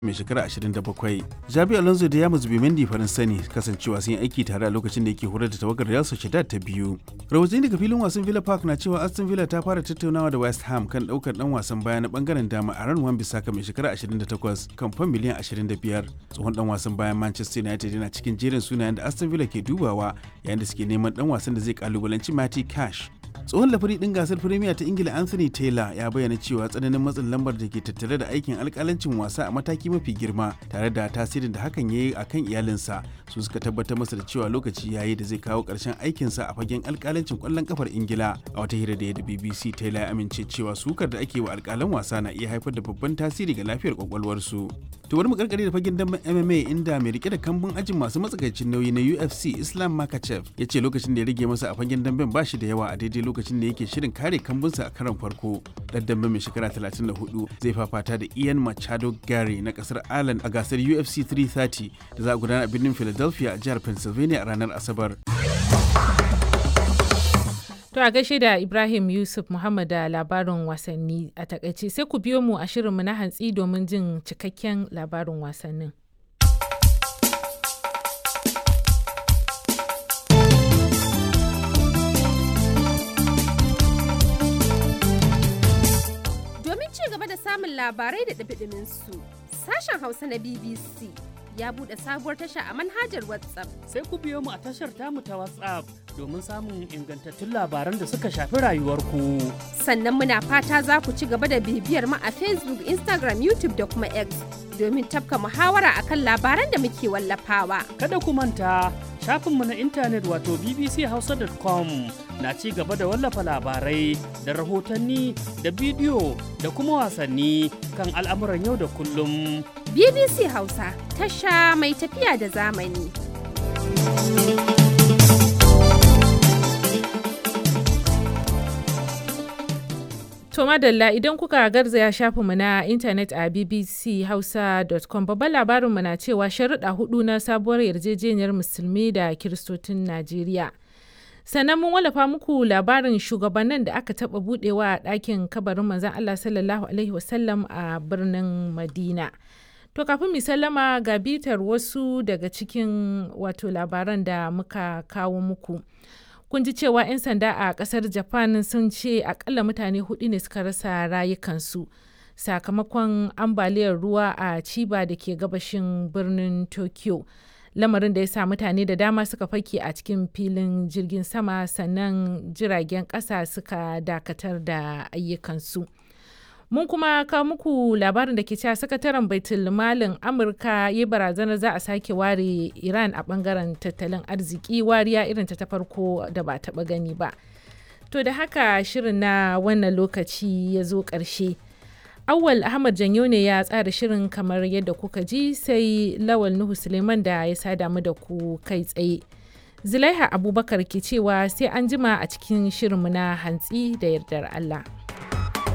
mai shekara 27 jabi alonso da yamus bimendi farin sani kasancewa sun yi aiki tare a lokacin da yake horar da tawagar real sociedad ta biyu rahotanni daga filin wasan villa park na cewa aston villa ta fara tattaunawa da west ham kan daukar dan wasan baya na bangaren dama a ran wan bisaka mai shekara 28 kan fan miliyan 25 tsohon dan wasan bayan manchester united yana cikin jerin sunayen da aston villa ke dubawa yayin da suke neman dan wasan da zai kalubalanci matty cash tsohon lafari din gasar firimiya ta ingila anthony taylor ya bayyana cewa tsananin matsin lambar da ke tattare da aikin alkalancin wasa a mataki mafi girma tare da tasirin da hakan ya yi a kan iyalinsa su suka tabbatar masa da cewa lokaci ya yi da zai kawo ƙarshen aikinsa a fagen alkalancin kwallon kafar ingila a wata hira da ya da bbc taylor ya amince cewa sukar da ake wa alkalan wasa na iya haifar da babban tasiri ga lafiyar kwakwalwarsu to bari mu karkare da fagen damben mma inda mai rike da kambun ajin masu matsakaicin nauyi na ufc islam makachev ya ce lokacin da ya rage masa a fagen damben ba shi da yawa a daidai lokacin da yake shirin kare kambunsa a karon farko dan dambe mai shekara 34 zai fafata da ian machado gary na kasar ireland a gasar ufc 330 da za a gudana a birnin philadelphia a jihar pennsylvania a ranar asabar To a gaishe da Ibrahim Yusuf Muhammad da labarin wasanni a takaice sai ku biyo mu a shirinmu na hantsi domin jin cikakken labarin wasannin. Domin ci gaba da samun labarai da ɗabiɗimin su, sashen Hausa na BBC ya buɗe sabuwar tasha a manhajar WhatsApp. Sai ku biyo mu a tashar tamu ta WhatsApp domin samun ingantattun labaran da suka shafi rayuwarku. Sannan muna fata za ku ci gaba da bibiyar mu a Facebook, Instagram, YouTube da kuma X domin tafka muhawara akan labaran da muke wallafawa. Kada ku manta shafinmu na intanet wato bbchausa.com na ci gaba da wallafa labarai da rahotanni da bidiyo da kuma wasanni kan al'amuran yau da kullum. BBC Hausa tasha mai tafiya da zamani. To madalla idan kuka garzaya shafinmu na intanet a bbchausa.com babban labarinmu na cewa sharuɗa hudu na sabuwar yarjejeniyar musulmi da kiristocin Najeriya. Sannan mun wallafa muku labarin shugabannin da aka taɓa buɗewa a ɗakin kabarin manzan Allah sallallahu Alaihi wasallam a birnin Madina. To kafin mu sallama ga bitar wasu daga cikin wato labaran da muka kawo muku. kun ji cewa 'yan sanda a kasar japan sun ce akalla mutane hudu ne suka rasa rayukansu sakamakon ambaliyar ruwa a ciba da ke gabashin birnin tokyo lamarin da ya sa mutane da dama suka fake a cikin filin jirgin sama sannan jiragen kasa suka dakatar da ayyukansu mun kuma kawo muku labarin da ke cewa sakataren baitul malin amurka ya barazanar za a sake ware iran a bangaren tattalin arziki wariya irin ta farko da ba taba gani ba to da haka shirin na wannan lokaci ya zo ƙarshe awwal ahmad janyo ne ya tsara shirin kamar yadda kuka ji sai lawal nuhu suleiman da ya sada mu da ku kai tsaye zulaiha abubakar ke cewa sai an jima a cikin shirinmu na hantsi da yardar allah